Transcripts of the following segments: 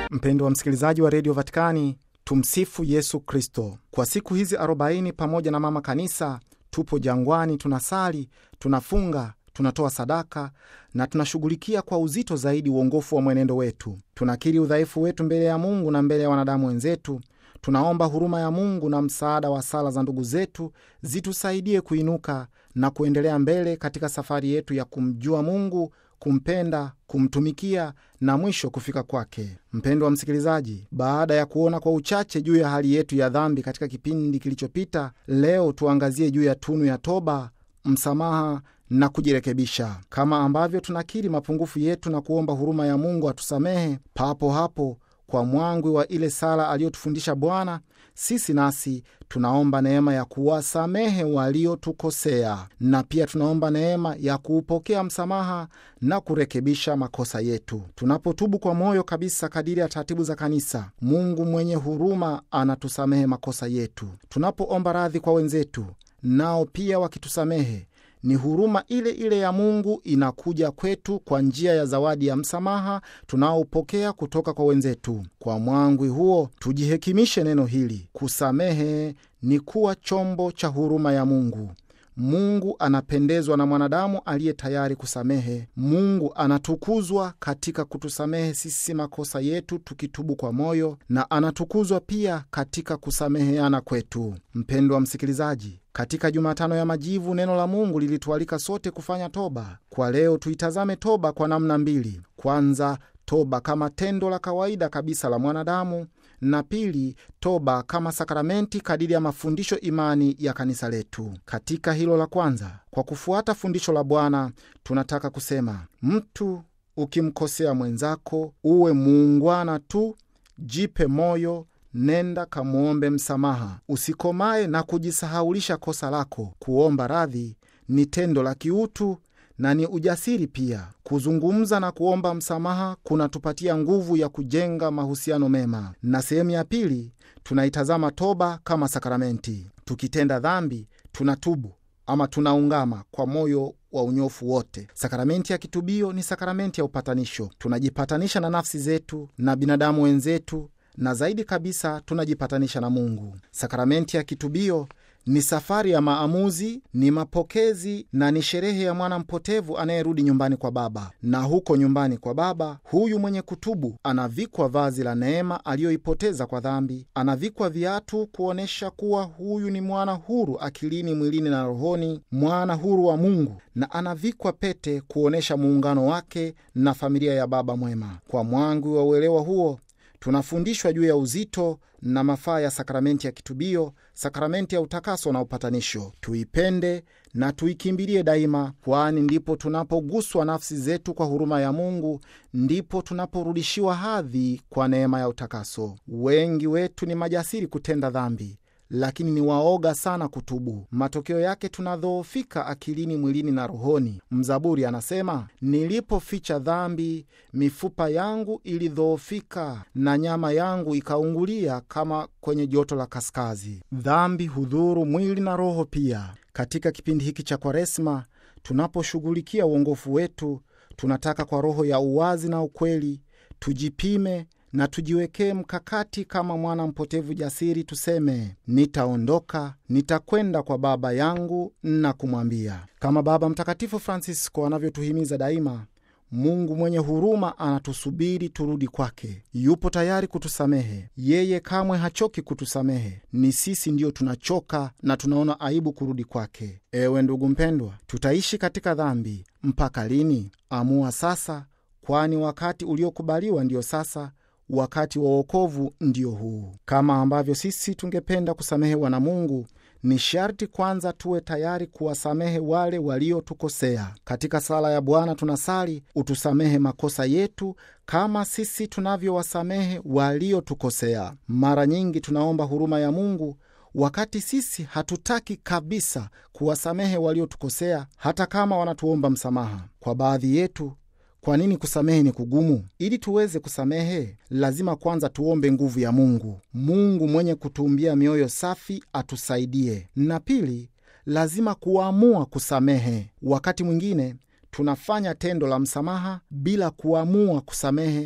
Mpendo wa msikilizaji wa redio Vatikani, tumsifu Yesu Kristo. Kwa siku hizi arobaini pamoja na mama kanisa, tupo jangwani, tunasali, tunafunga, tunatoa sadaka na tunashughulikia kwa uzito zaidi uongofu wa mwenendo wetu. Tunakiri udhaifu wetu mbele ya Mungu na mbele ya wanadamu wenzetu. Tunaomba huruma ya Mungu na msaada wa sala za ndugu zetu zitusaidie kuinuka na kuendelea mbele katika safari yetu ya kumjua Mungu, kumpenda, kumtumikia na mwisho kufika kwake. Mpendo wa msikilizaji, baada ya kuona kwa uchache juu ya hali yetu ya dhambi katika kipindi kilichopita, leo tuangazie juu ya tunu ya toba, msamaha na kujirekebisha. Kama ambavyo tunakiri mapungufu yetu na kuomba huruma ya Mungu atusamehe, papo hapo kwa mwangwi wa ile sala aliyotufundisha Bwana, sisi nasi tunaomba neema ya kuwasamehe waliotukosea, na pia tunaomba neema ya kuupokea msamaha na kurekebisha makosa yetu. Tunapotubu kwa moyo kabisa kadiri ya taratibu za Kanisa, Mungu mwenye huruma anatusamehe makosa yetu. Tunapoomba radhi kwa wenzetu, nao pia wakitusamehe ni huruma ile ile ya Mungu inakuja kwetu kwa njia ya zawadi ya msamaha tunaopokea kutoka kwa wenzetu. Kwa mwangwi huo tujihekimishe neno hili: kusamehe ni kuwa chombo cha huruma ya Mungu. Mungu anapendezwa na mwanadamu aliye tayari kusamehe. Mungu anatukuzwa katika kutusamehe sisi makosa yetu tukitubu kwa moyo, na anatukuzwa pia katika kusameheana kwetu. Mpendwa msikilizaji, katika Jumatano ya Majivu neno la Mungu lilitualika sote kufanya toba. Kwa leo tuitazame toba kwa namna mbili: kwanza, toba kama tendo la kawaida kabisa la mwanadamu na pili, toba kama sakramenti kadiri ya mafundisho imani ya kanisa letu. Katika hilo la kwanza, kwa kufuata fundisho la Bwana, tunataka kusema mtu ukimkosea mwenzako, uwe muungwana tu, jipe moyo, nenda kamwombe msamaha, usikomae na kujisahaulisha kosa lako. Kuomba radhi ni tendo la kiutu na ni ujasiri pia. Kuzungumza na kuomba msamaha kunatupatia nguvu ya kujenga mahusiano mema. Na sehemu ya pili tunaitazama toba kama sakramenti. Tukitenda dhambi, tunatubu ama tunaungama kwa moyo wa unyofu wote. Sakramenti ya kitubio ni sakramenti ya upatanisho. Tunajipatanisha na nafsi zetu na binadamu wenzetu, na zaidi kabisa tunajipatanisha na Mungu. Sakramenti ya kitubio ni safari ya maamuzi, ni mapokezi na ni sherehe ya mwana mpotevu anayerudi nyumbani kwa Baba. Na huko nyumbani kwa Baba, huyu mwenye kutubu anavikwa vazi la neema aliyoipoteza kwa dhambi, anavikwa viatu kuonyesha kuwa huyu ni mwana huru akilini, mwilini na rohoni, mwana huru wa Mungu, na anavikwa pete kuonyesha muungano wake na familia ya Baba mwema. Kwa mwangwi wa uelewa huo tunafundishwa juu ya uzito na mafaa ya sakramenti ya kitubio, sakramenti ya utakaso na upatanisho. Tuipende na tuikimbilie daima, kwani ndipo tunapoguswa nafsi zetu kwa huruma ya Mungu, ndipo tunaporudishiwa hadhi kwa neema ya utakaso. Wengi wetu ni majasiri kutenda dhambi lakini ni waoga sana kutubu. Matokeo yake tunadhoofika akilini, mwilini na rohoni. Mzaburi anasema, nilipoficha dhambi, mifupa yangu ilidhoofika na nyama yangu ikaungulia kama kwenye joto la kaskazi. Dhambi hudhuru mwili na roho pia. Katika kipindi hiki cha Kwaresma, tunaposhughulikia uongofu wetu, tunataka kwa roho ya uwazi na ukweli tujipime na tujiwekee mkakati kama mwana mpotevu jasiri, tuseme nitaondoka, nitakwenda kwa Baba yangu na kumwambia, kama Baba Mtakatifu Francisco anavyotuhimiza daima. Mungu mwenye huruma anatusubiri turudi kwake. Yupo tayari kutusamehe. Yeye kamwe hachoki kutusamehe. Ni sisi ndiyo tunachoka na tunaona aibu kurudi kwake. Ewe ndugu mpendwa, tutaishi katika dhambi mpaka lini? Amua sasa, kwani wakati uliokubaliwa ndiyo sasa wakati wa wokovu ndio huu. Kama ambavyo sisi tungependa kusamehewa na Mungu, ni sharti kwanza tuwe tayari kuwasamehe wale waliotukosea. Katika sala ya Bwana tunasali, utusamehe makosa yetu kama sisi tunavyowasamehe waliotukosea. Mara nyingi tunaomba huruma ya Mungu wakati sisi hatutaki kabisa kuwasamehe waliotukosea, hata kama wanatuomba msamaha. Kwa baadhi yetu Kwa nini kusamehe ni kugumu? Ili tuweze kusamehe, lazima kwanza tuombe nguvu ya Mungu. Mungu mwenye kutuumbia mioyo safi atusaidie, na pili, lazima kuamua kusamehe. Wakati mwingine tunafanya tendo la msamaha bila kuamua kusamehe,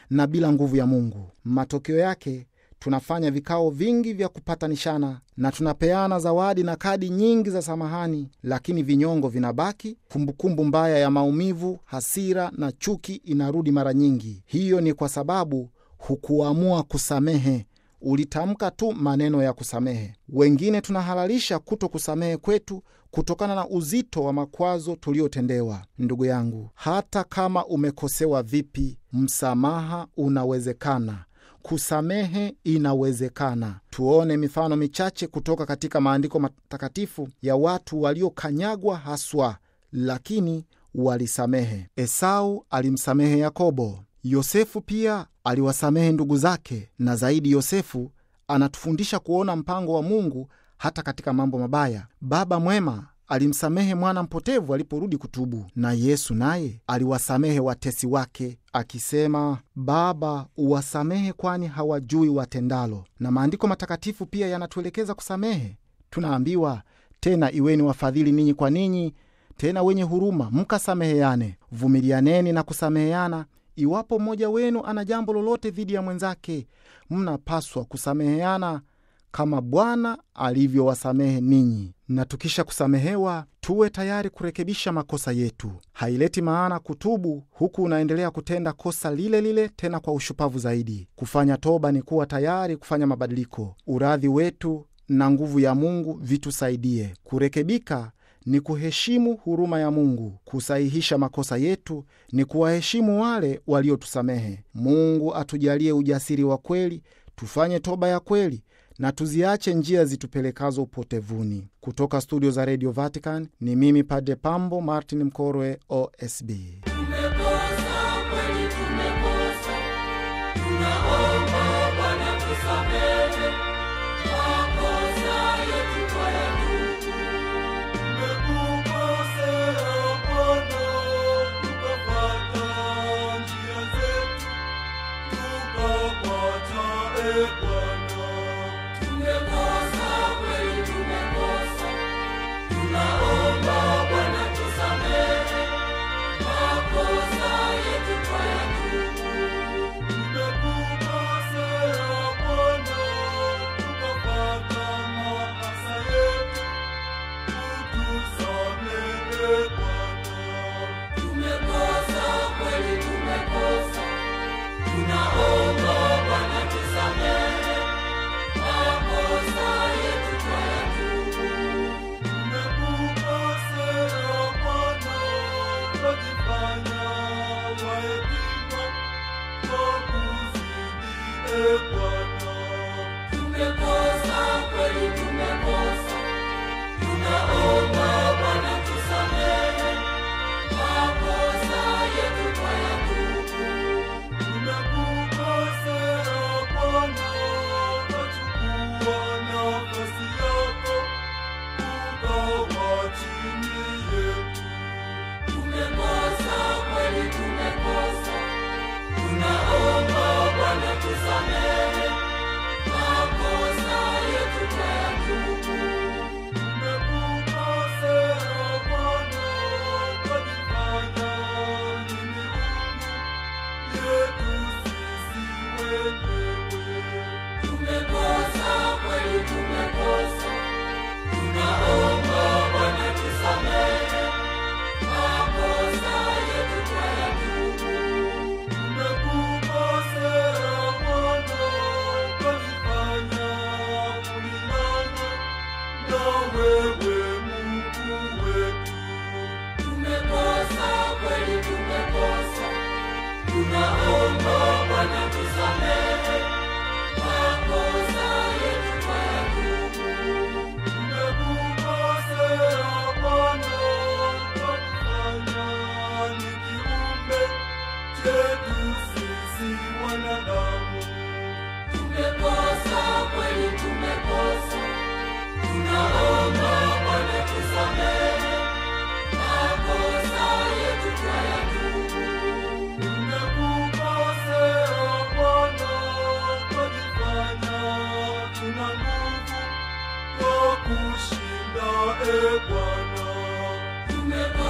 na bila nguvu ya Mungu. Matokeo yake tunafanya vikao vingi vya kupatanishana na tunapeana zawadi na kadi nyingi za samahani, lakini vinyongo vinabaki. Kumbukumbu mbaya ya maumivu, hasira na chuki inarudi mara nyingi. Hiyo ni kwa sababu hukuamua kusamehe, ulitamka tu maneno ya kusamehe. Wengine tunahalalisha kuto kusamehe kwetu kutokana na uzito wa makwazo tuliotendewa. Ndugu yangu, hata kama umekosewa vipi, msamaha unawezekana. Kusamehe inawezekana. Tuone mifano michache kutoka katika maandiko matakatifu ya watu waliokanyagwa haswa, lakini walisamehe. Esau alimsamehe Yakobo. Yosefu pia aliwasamehe ndugu zake, na zaidi, Yosefu anatufundisha kuona mpango wa Mungu hata katika mambo mabaya. Baba mwema alimsamehe mwana mpotevu aliporudi kutubu, na Yesu naye aliwasamehe watesi wake akisema, Baba, uwasamehe kwani hawajui watendalo. Na maandiko matakatifu pia yanatuelekeza kusamehe. Tunaambiwa tena, iweni wafadhili ninyi kwa ninyi, tena wenye huruma, mkasameheane, vumilianeni na kusameheana Iwapo mmoja wenu ana jambo lolote dhidi ya mwenzake, mnapaswa kusameheana kama Bwana alivyowasamehe ninyi. Na tukisha kusamehewa, tuwe tayari kurekebisha makosa yetu. Haileti maana kutubu huku unaendelea kutenda kosa lile lile, tena kwa ushupavu zaidi. Kufanya toba ni kuwa tayari kufanya mabadiliko. Uradhi wetu na nguvu ya Mungu vitusaidie kurekebika ni kuheshimu huruma ya Mungu. Kusahihisha makosa yetu ni kuwaheshimu wale waliotusamehe. Mungu atujalie ujasiri wa kweli, tufanye toba ya kweli na tuziache njia zitupelekazo upotevuni. Kutoka studio za Radio Vatican ni mimi Padre Pambo Martin Mkorwe, OSB. Tumekosa kweli, tumekosa, tunaomba Bwana tusamehe makosa yetu twayatubu. Tumekukosea Bwana, tukafuata njia zetu, tukakuacha e Bwana. Tumekosa kweli, tumekosa, tunaomba Bwana tusamehe makosa yetu twayatubu. Tumekukosea Bwana, tukafuata maasi yetu, utusamehe Bwana. Tumekosa kweli, tumekosa, tunaomba Bwana tusamehe makosa yetu twayatubu. Tumekukosea Bwana, twajifanya wahekima kwa kuzidi e Bwana. Tumekosa kweli, tumekosa, tunaomba Bwana tusamehe makosa yetu twayatubu. Tumekukosea Bwana, twachukua nafasi yako ukawa chini yetu. Tumekosa kweli, tumekosa, tunaomba Bwana tusamehe makosa yetu twayatubu. Tumekukosea Bwana, twajifanya ni miungu yetu sisi wenyewe. Tumekosa kweli, tumekosa, tunaomba Bwana tusamehe makosa yetu twayatubu. Tumekukosea Bwana, twajifanya kulingana na wewe Mungu wetu. Tumekosa kweli, tumekosa, tunaomba Bwana tusamehe makosa yetu twayatubu. Tumekukosea Bwana, twajifanya ni kiumbe chetu sisi wanadamu. Tumekosa kweli, tumekosa, tunaomba Bwana tusamehe makosa yetu twayatubu. Tumekukosea Bwana, twajifanya tuna nguvu kwa kushinda e Bwana. Tumekosa